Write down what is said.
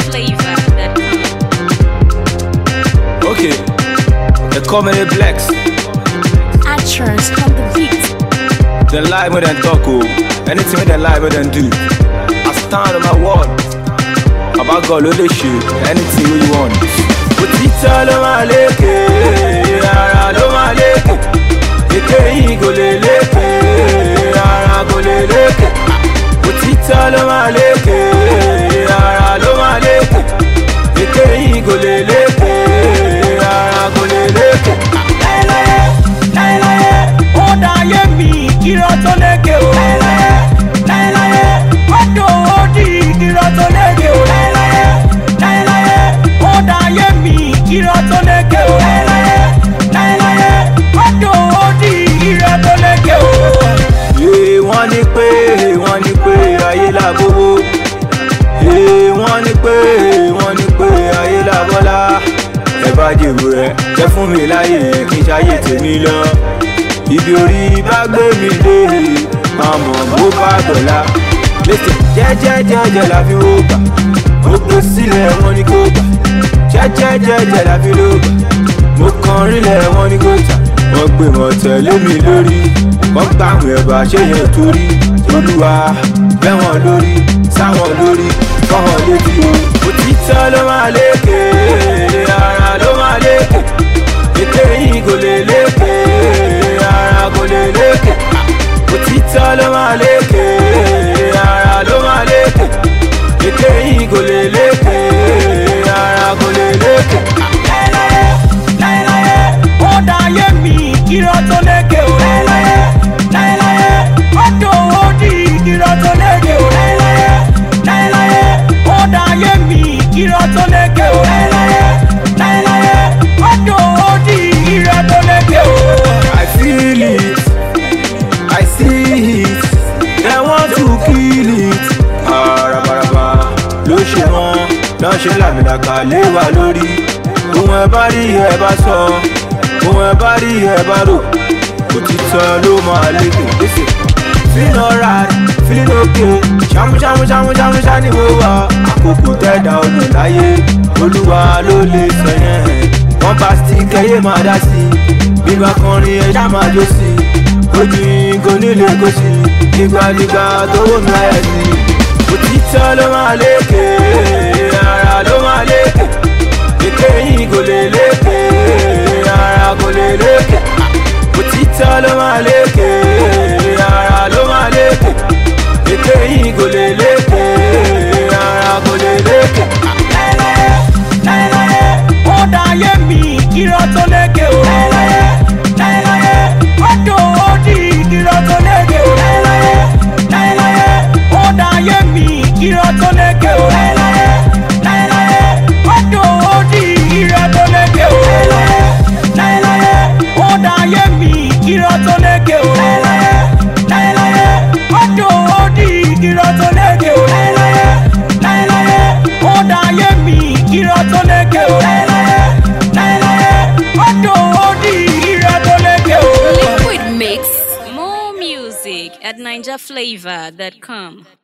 NinjaFlavor.com. Okay, they call me the blacks. Actress on the beat. They lie more than talk, oh. Anything they lie more than do. I stand on my word. About God, only shit. Anything you want. Òtítọ́ ló máa lékè, ara ló máa lékè. Èké yìí kò lè lékè, ara kò lè lékè. Òtítọ́ ló máa lékè, ara ló máa lékè. Èké yìí kò lè lékè, ara kò lè lékè. láéláé láéláé ó dáyé mi irọ́ tó lékè o láéláé láéláé ó dòwó di irọ́ tó lékè o láéláé láéláé ó dáyé mi irọ́ tó lékè o láéláé láéláé ó dòwó di irọ́ tó lékè o. Ee, wọ́n ní pé wọ́n ní pé ayé làbówó. Ee, wọ́n ní pé wọ́n ní pé ayé làbọ́lá. Ẹ bá jèrò rẹ̀ jẹ́ fún mi láyè kí n ṣayé tèmi lọ. Ibi orí bá gbé mi dé, máa mọ̀ bó bá dọ̀la. Lẹ́sẹ̀ jẹ́jẹ́jẹ́jẹ́ la fi wó gbà. Mo gbé sílẹ̀ wọ́n ní kó gbà. Jẹ́jẹ́jẹ́jẹ́ la fi ló gbà. Mo kàn rílẹ̀ wọ́n ní kó tà. Wọ́n gbé mọ̀ tẹ̀lé mi lórí. Wọ́n gbà àwọn ẹ̀bà ṣé yẹn torí. Olúwa bẹ́ wọn lórí, sáwọn lórí, fọ́hàn létí o. Òtítọ́ ló máa lékè, ara ló máa lékè. Èké yìí kò lè lékè, ara kò lè lékè. Òtítọ́ ló máa lékè, ara ló máa lékè. Èké yìí kò lè lékè, ara kò lè lékè. láéláé láéláé ó dáyé mi irọ́ tó lékè o láéláé láéláé ó dòwó di irọ́ tó lékè o láéláé láéláé ó dáyé mi irọ́ tó lékè o láéláé láéláé ó dòwó di irọ́ tó lékè o. I feel it, I see it, they want to kill it. Arabaraba ló ṣe wọn, lọ́ ṣe làmìlàkà lé wa lórí. Ohun ẹ bá rí ẹ bá sọ, ohun ẹ bá rí ẹ bá rò. Òtítọ́ ló máa lékè léṣe. Feeling alright, feeling okay. Ṣàmú ṣàmú ṣàmú ṣàmú ṣá ni mo wà. Àkókò tẹ̀dá ọ̀nà láyé. Olúwa ló lè sọ yẹn. Wọ́n bá stick ẹyẹ máa dá sí i. Bíbá kọrin ẹja máa jó sí i. Ojú kò nílé kó sí i. Nígbàdígbà tó wò mí láyà sí i. Òtítọ́ ló máa lékè, ara ló máa lékè. Èké yìí kò lè lékè, ara kò lè lékè. Òtítọ́ ló máa lékè, ara ló máa lékè. Èké yìí kò lè lékè, ara kò lè lékè. láéláé láéláé ó dáyé mi irọ́ tó lékè o láéláé láéláé ó dòwó di irọ́ tó lékè o láéláé láéláé ó dáyé mi irọ́ tó lékè o láéláé láéláé ó dòwó di irọ́ tó lékè o láéláé láéláé ó dáyé mi irọ́ tó lékè o láéláé láéláé ó dòwó di irọ́ tó lékè o láéláé láéláé ó dáyé mi irọ́ tó lékè o láéláé láéláé ó dòwó di irọ́ tó lékè o. Liquid Mix. More music at NinjaFlavor.com.